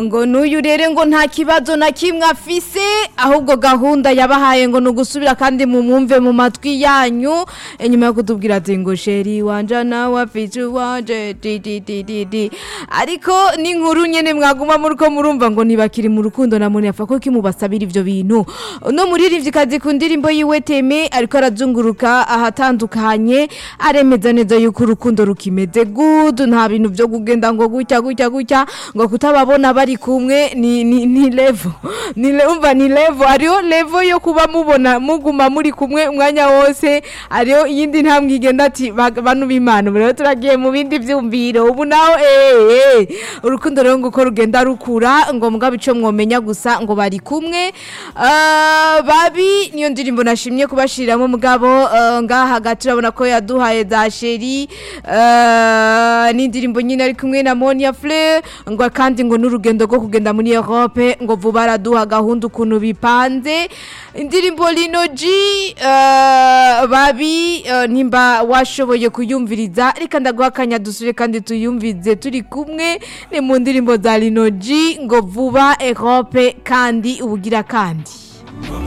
ngo n'uyu rero ngo nta kibazo na kimwe afise ahubwo gahunda yabahaye ngo ni ugusubira kandi mumwumve mu matwi yanyu inyuma yo kutubwira ati ngo sheri wanje nawe afite uwanje di di di di di ariko n'inkuru nyene mwaguma muriko murumva ngo ntibakiri mu rukundo na muntu yapfa ko kimubasabira ivyo bintu no muririmvyikazi ku ndirimbo yiwe teme ariko arazunguruka ahatandukanye aremeza neza yuko urukundo rukimeze good nta bintu vyo kugenda ngo gutya gutya gutya ngo kutababona bari kumwe ni ni, ni level ni le- umva ni level ariyo level yo kuba mubona muguma muri kumwe umwanya wose ariyo iyindi ntambwe igenda ati "Ba- banu b'imana ubu rero turagiye mu bindi vyumviro ubu naho eh eh urukundo rero nguko rugenda rukura ngo mugabo ico mwomenya gusa ngo bari kumwe Ah, babi niyo ndirimbo nashimye kubashiriramo mugabo ah, ngaha hagati urabona ko yaduhaye za sheri ah, n'indirimbo nyine ari kumwe na Monia Fleur ngo kandi ngo n'urugendo rwo kugenda muri Europe ngo vuba araduha gahunda ukuntu bipanze indirimbo Lino G ah, babi ah, nimba washoboye kuyumviriza reka ndaguha akanya dusubire kandi tuyumvize turi kumwe ni mu ndirimbo za Lino G ngo vuba Europe kandi ubugira kandi